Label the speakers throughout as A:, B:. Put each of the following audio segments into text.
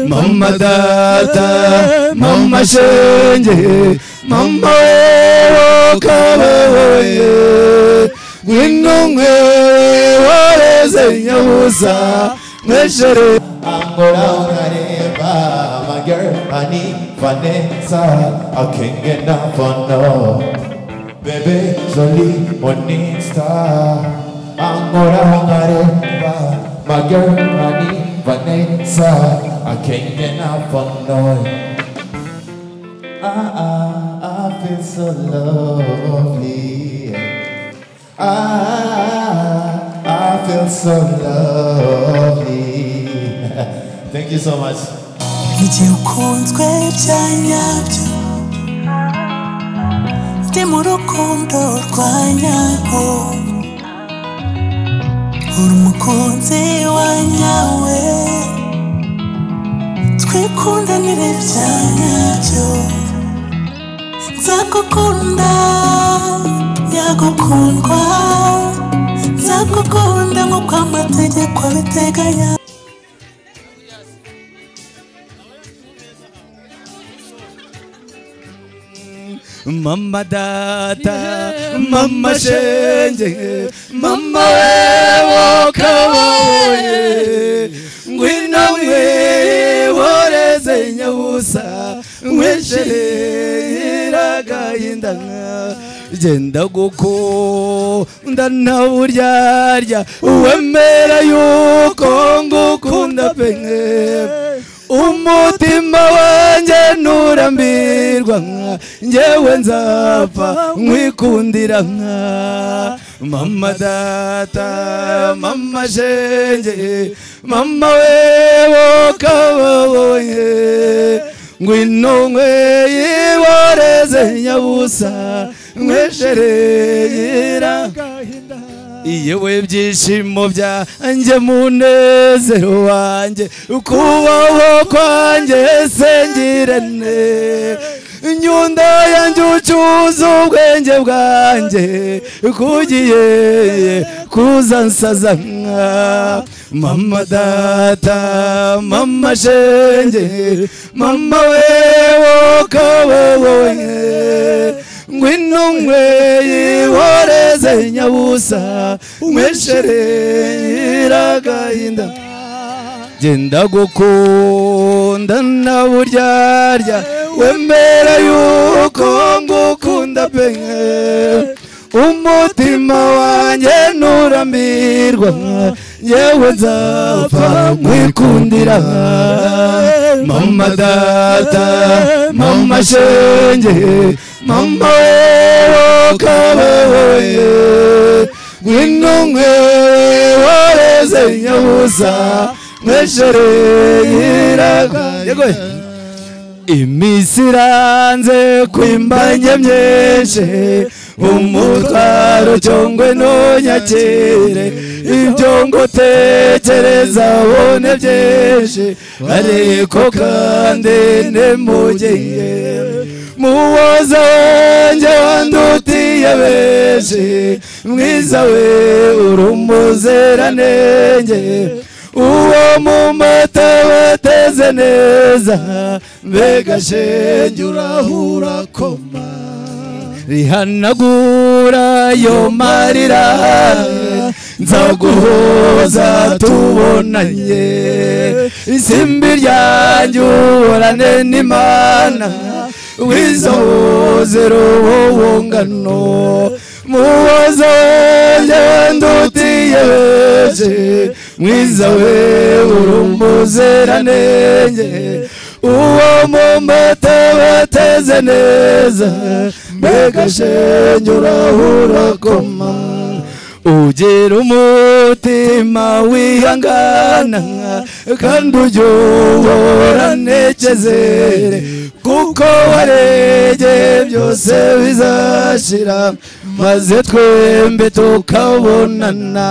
A: mama data mama shenge mama wowe kabaye ngwino mwewe wareze nyabusa mweshere
B: Angola unareba My girl, I need Vanessa I can't get enough for no Baby, Jolie, morning star Angola unareba My girl, I need Vanessa I can't get enough for no Ah, ah, I feel so lovely Ah, I feel so lovely. Thank you so much.
C: igihe ukunzwe bya nyabyo ndi mu rukundo rwa nyarwo uri umukunzi wa nyawe twikundanire bya nyabyo nzagukunda yagukundwa nzagukunda nk'uko amategeko abiteganya
A: mama data mama shenge mama wewe kabaye ngwino mweworeze nyabusa mweshere iragayinda genda gukunda ntawuryarya uwemera yuko ngukunda penye umutima wanjye nturambirwa nka njyewe nzapfa nkwikundira nka mama data mama shenge mama wewe kababonye ngwino mweyiboreze nyabusa mweshereyira yewe byishimo byanjye munezero wanjye kubaho kwanjye sengirane inyunda yanjye ucyuza ubwenge bwanjye kugiye kuza nsaza nka mama data mama shenge mama wewe kababaye ngwino mweyiboreze nyabusa umweshere iragahinda genda gukunda na buryarya wemera yuko ngukunda penye umutima wanjye nturambirwa yewe nzapfa nkwikundira mama data mama shenge mama wewe kabaye ngwino mwewe wareze nyabusa mweshere yiraga iminsi iranze kwimbanye myinshi umutwaro cyongwe ntunyakire ibyo ngo tekereza abone byinshi ariko kandi ntimugeye muwoza wanjye wandutiye benshi mwiza we uri umuziranenge uwo mu mata bateze neza mbega shenge urahura koma rihanagura yo marira nzaguhoza tubonanye isimbi ryanjye uburane n'imana wizahozero wowe ngano mubaza wanjye wandutiye benshi mwiza we uri umuziranenge uwo mu mata bateze neza mbega shenge urahura koma ugira umutima wihangana kandi ujye uhorantekezere kuko waregeye byose bizashira maze twembe tukabonana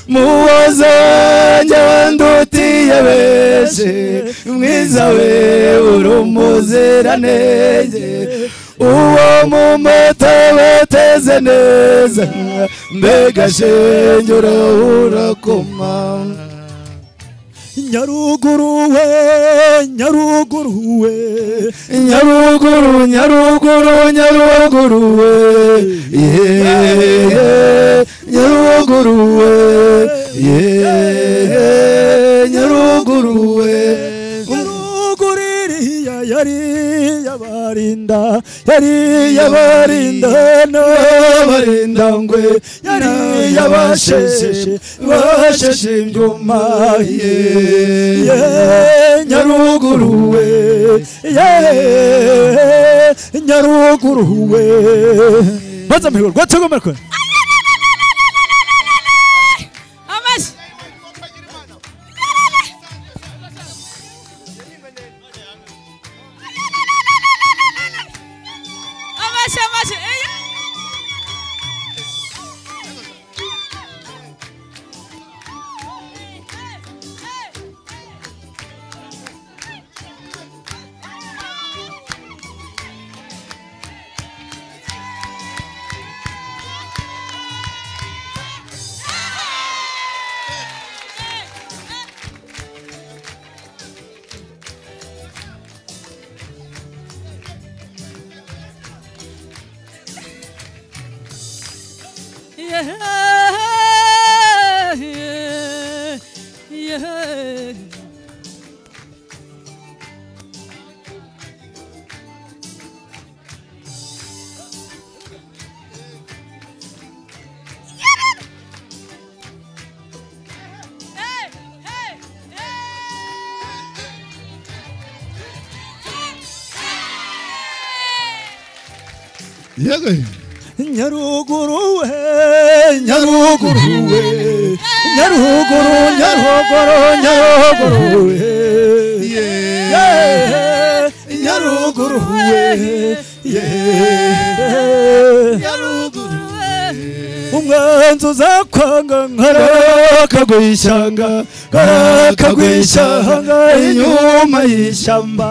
A: muwoza wanjye wandutiye benshi mwiza we uri umuziranenge uwo mu mata bateze neza mbega shenge urahura koma
D: nyaruguru we
E: nyaruguruwe nyaruguru nyaruguru nyaruguruwe yeee nyaruguruwe yeee nyaruguruwe umuguririya yari yabarinda yari yabarinda n'abarinda ngwe yari yabasheshe basheshe imbyuma ye nyaruguruwe ye nyaruguruwe maze amahirwe rwose agomerwe
D: amashyi amashyi amashyi eya yeah, yeah, yeah. Hey, hey, hey.
F: yego
E: nyaruguru we nyaruguru we nyaruguru nyaruguru nyaruguru we Yeah, nyaruguru we Yeah. umwanzi uzakwanga nkarakagwishyanga karakagwishyanga inyuma y'ishyamba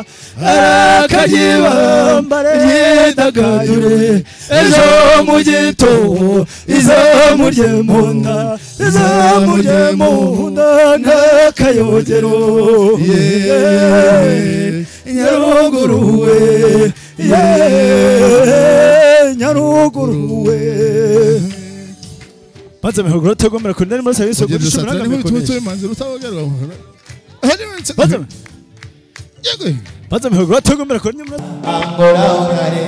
E: arakagibamba ryidagadure ejo mu gitobo izamurye mu nda izamurye mu nda ntakayogero yeee nyaruguru we yeee nyaruguru we maze amahuguro atagomera kurindira muri serivisi yo
F: ugenda usatira
E: gurisha uburangame
F: n'ibintu
E: bikomeye
F: by'ubumanzi butabogerwa
E: maze
F: yego
E: maze amahuguro atagomera kurindira muri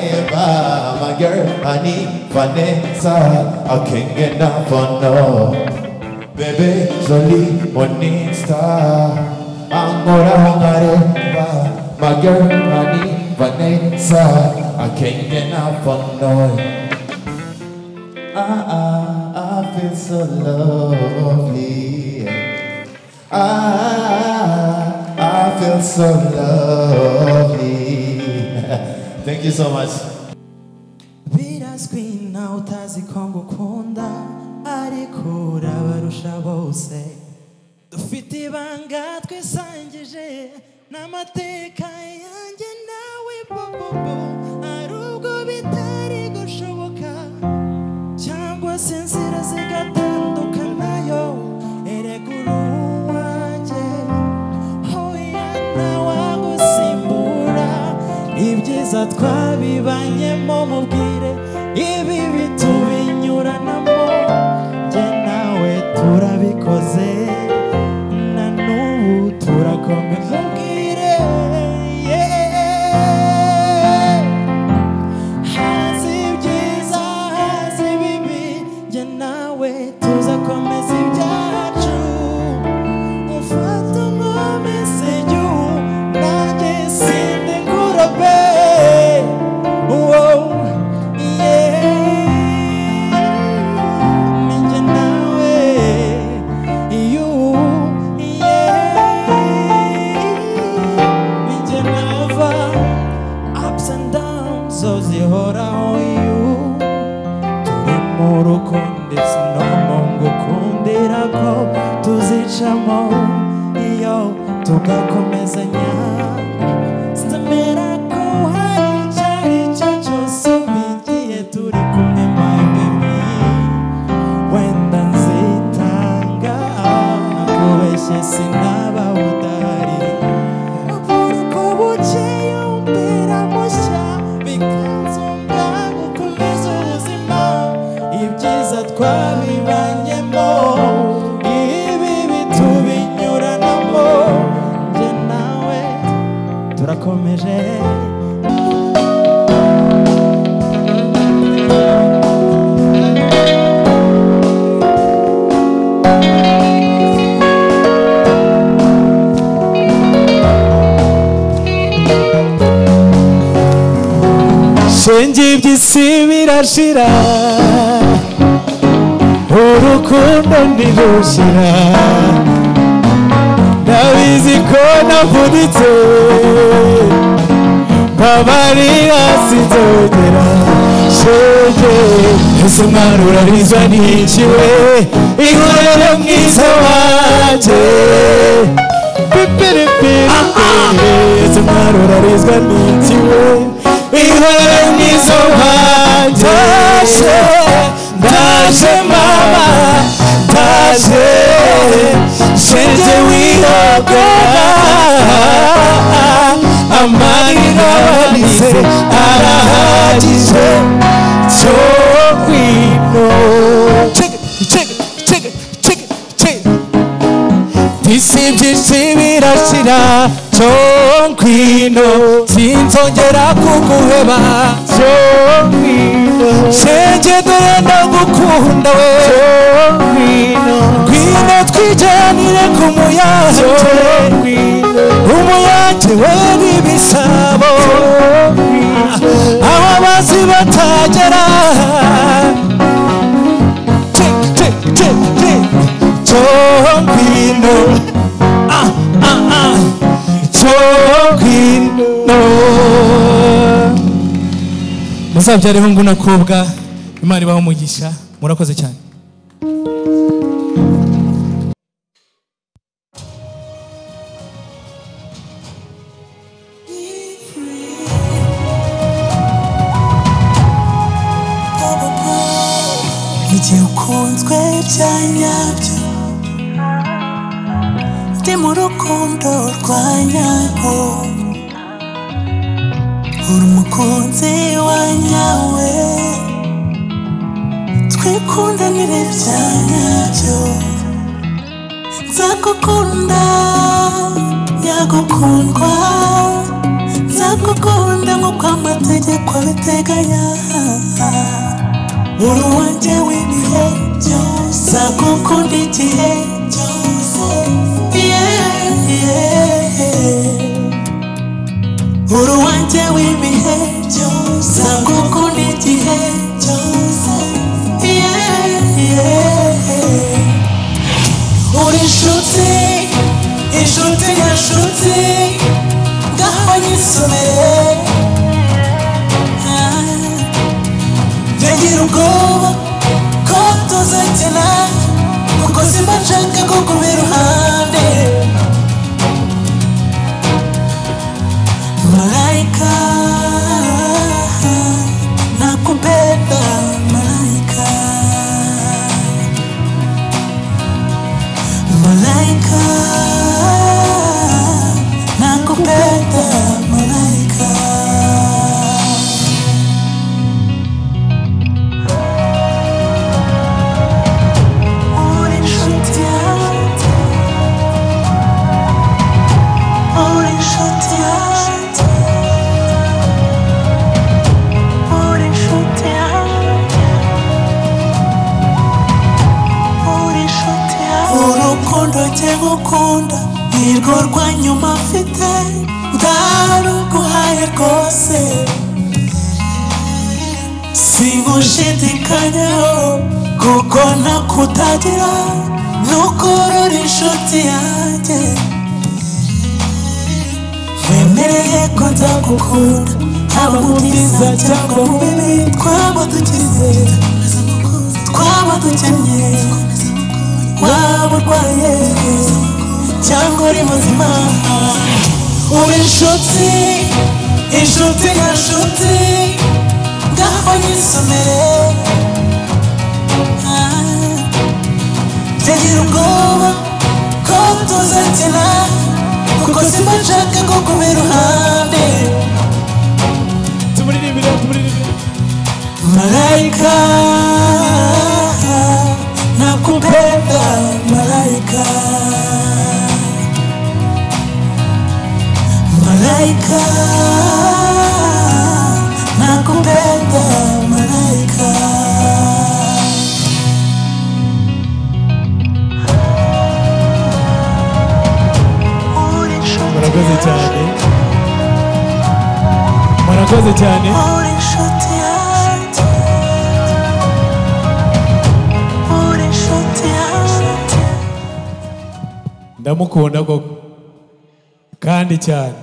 B: Angola, Unareba, my girl, honey, Vanessa, I can't get enough of no. Baby, Jolie, morning star. Angola, Unareba, my girl, honey, Vanessa, I can't get enough of no. Ah, ah, I feel so lovely. Ah, I feel so lovely. Thank you so much.
A: birazwi nawe utazi ko ngukunda ariko urabarusha bose dufite ibanga twisangije n'amateka yanjye nawe bobobo hari ubwo bitari gushoboka cyangwa se inzira zigatandukanayo erega uri uwanjye hoya ntawagusimbura ibyiza twabibanyemo mubwire ibi bitubinyuranamo jye nawe turabikoze na n'ubu turakomeye mubwire yeah. hazi ibyiza hazi ibibi jye nawe tuzakomeza ibyacu ufata umumeseju nanjye sinde nkurobe Wow, yeah. Ni jye nawe, you, yeah. Ni jye nava, ups and downs zo zihoraho you turi mu rukundo it's normal ngukundira ko tuzicamo iyo tugakomezanya Sitemera ko hari icyo ari cyo cyose ubigiye turi kumwe my baby wenda nzitanga kubeshye sinaba udahari uburuko buke urakomeje shenge iby'isi birashira urukundo ntirushira ndabizi ko navunitse mbabarira sinzongera shenge ese mwana urarizwa n'iki we ihorere mwiza wanjye pipiripiripiri mwana urarizwa n'iki we ihore mwizo wanjye ndaje mama ndaje shenje wihogora amani n'abanize arahagije cyo kwino isi byinshi birashira cyo ngwino sinzongera kuguheba cyo ngwino shenge dore ndagukunda we cyo ngwino ngwino twijyanire ku muyange umuyange wera ibisabo aho abazi batagera Tick, tick, tick, tick. Chokwino. Ah, ah, ah. Chokwino. muzabyare hungu na kobwa imana ibaho umugisha murakoze cyane
C: igihe ukunzwe bya nyabyo ndi mu rukundo rwa nyarwo uri umukunzi wa nyawe twikundanire bya nyabyo nzagukunda yagukundwa nzagukunda nk'uko amategeko abiteganya uruwanjye w'ibihe byose agukunda igihe cyose Yeah, yeah. uruwanjye w'ibihe byose agukunda igihe cyose Yeah, yeah. uri inshuti inshuti nyashuti ngaho nyisomere Ah. Ntagira ubwoba ko tuzakina kuko simba nshaka kukuba iruhande Malaika nakupenda malaika Malaika nakupenda malaika gukunda nirwo rwa nyuma mfite ndaruguhaye rwose singushidikanyaho kuko nakutagira nukorora inshuti yanjye wemereye ko nzagukunda haba mu byiza cyangwa mu bibi twaba dukize twaba dukennye waba urwaye cyangwa uri muzima uri inshuti inshuti nyashuti ngaho nyisomere Ntagira ubwoba ko tuzakina kuko simba nshaka ko kuba iruhande Malaika nakupenda malaika Malaika malaika nakupenda malaika
B: murakoze cyane murakoze cyane
C: uri inshuti yanjye uri inshuti yanjye
B: ndamukunda koko kandi cyane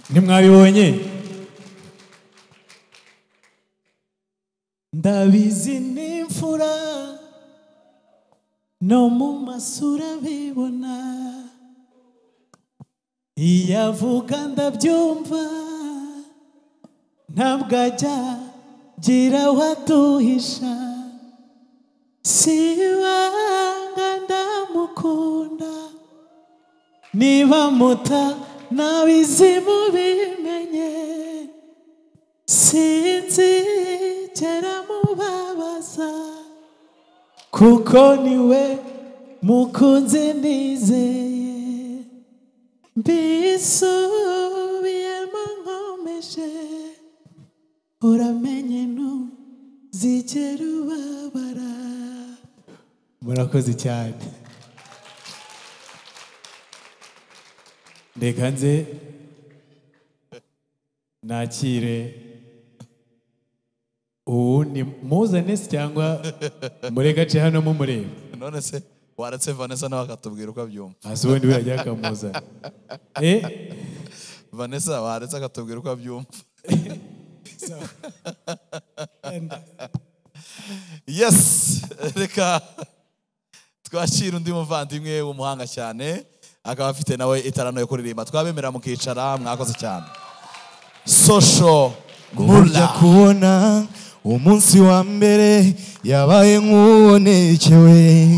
B: ntimwabibonye ndabizi n'imfura no mu masura bibona iyo avuga ndabyumva ntabwo ajya gira watuhisha sibanga ndamukunda niba muta nabizimu bimenye sinzigera mubabaza kuko niwe mukunzi nizeye mbisubiyemo nkomeje uramenye ntuzigera ubabara murakoze cyane reka nze nakire uwundi muzane se cyangwa murekace hano mumureba
G: none se waretse vanessa nawe akatubwira uko abyumva
B: hasi ubundi wajya akamuzana eh
G: vanessa waretse akatubwira uko abyumva yes reka twakira undi muvandimwe w'umuhanga cyane akaba afite nawe itarano yo kuririmba twabemera mukicara mwakoze cyane sosho
A: burya
G: mula
A: kubona umunsi wa mbere yabaye nk'uwonekewe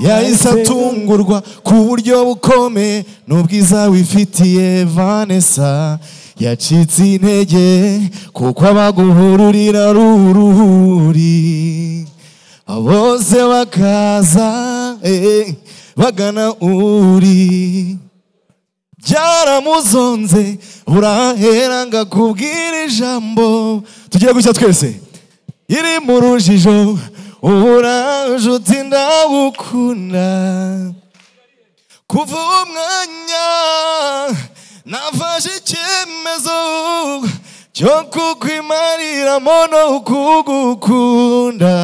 A: yahise atungurwa ku buryo bukomeye n'ubwiza wifitiye vanessa yacitse intege kuko abaguhururira ari uruhuri bose bakaza eh, bagana uri byaramuzonze urahera ngo akubwire ijambo tugiye gushya twese iri mu rujijo uburanjuti ndagukunda kuva uwo mwanya nafashe icyemezo cyo kukwimariramo no kugukunda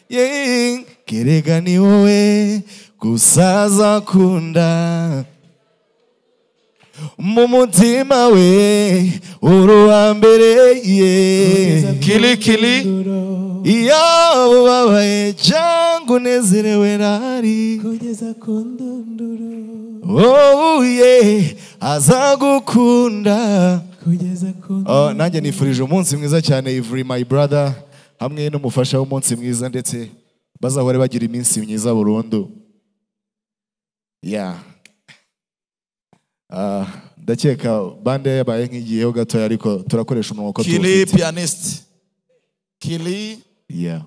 A: Yeah, kerega ni wowe gusaza kunda mu mutima we uruhambere ye
G: kilikili
A: yaba ubabaye cyangwa unezerewe ntari
B: kugeza ku ndunduro
A: wowe azagukunda
B: kugeza ku
A: Oh, nanjye nifurije umunsi mwiza cyane ivuri my brother hamwe n'umufasha w'umunsi mwiza ndetse bazahore bagira iminsi myiza burundu ya Ah, ndakeka bande yabaye nk'igiyeho gatoya ariko turakoresha umunwa uko
G: kili
A: tuwufite
G: pianist kili
A: Yeah.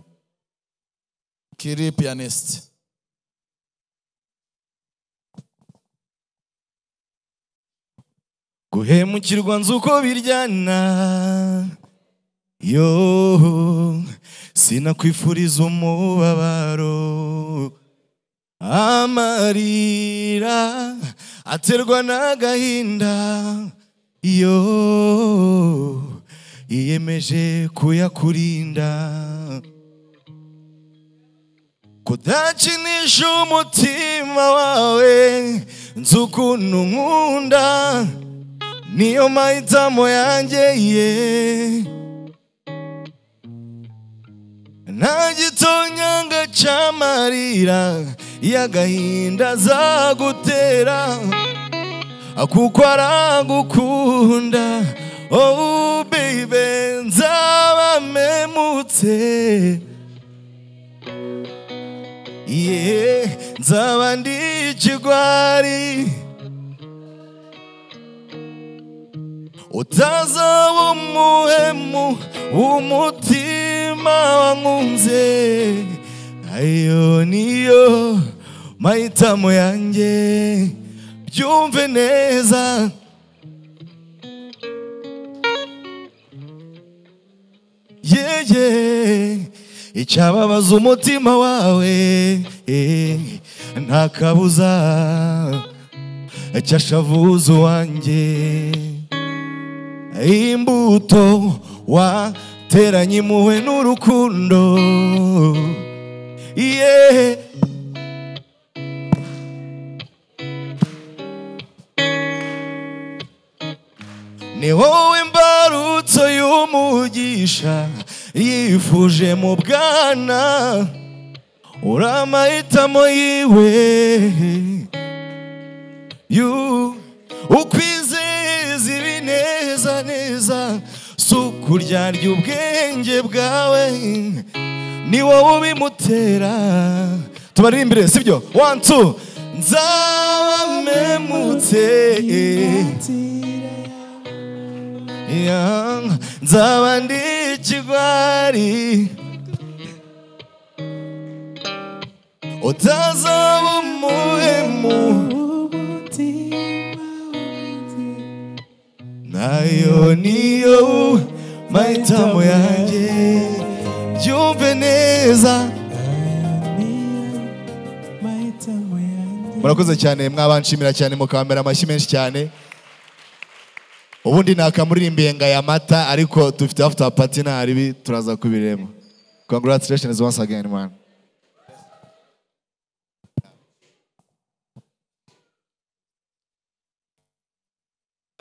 G: kili pianist
A: guhemukirwa nzi uko biryana yo sinakwifuriza umubabaro amarira aterwa n'agahinda yo yiyemeje kuyakurinda kudakinisha umutima wawe nzi ukuntu nkunda niyo mahitamo yanjye ye nta gitonyanga cyamarira y'agahinda zagutera kuko aragukunda oh baby nzabamemutse ye nzaba ndi ikigwari utazaba umuhemu w'umutima wankunze ayo niyo mahitamo yanjye
G: ubyumve neza yeye icyababaza umutima wawe eh, nta kabuza cyashavuza uwanjye imbuto wateranye impuhwe n'urukundo yeee ni wowe mbarutso y'umugisha yifuje mu bwana uri amahitamo yiwe Yu- ukwizeza ibinezaneza si ukuryarya ubwenge bwawe ni wowe ubimutera tubaririmbire sibyo one two nzabamemutse Ya, nzaba ndi ikigwari utazaba umuhemu nayo niyo mahitamo yanjye byumve neza murakoze cyane mwabanshimira cyane mukambera amashyi menshi cyane ubundi nakamuririmbiye ngo aya mata ariko dufite after party nta ribi turaza kubireba congratulations once again man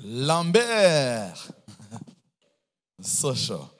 G: lambert sosho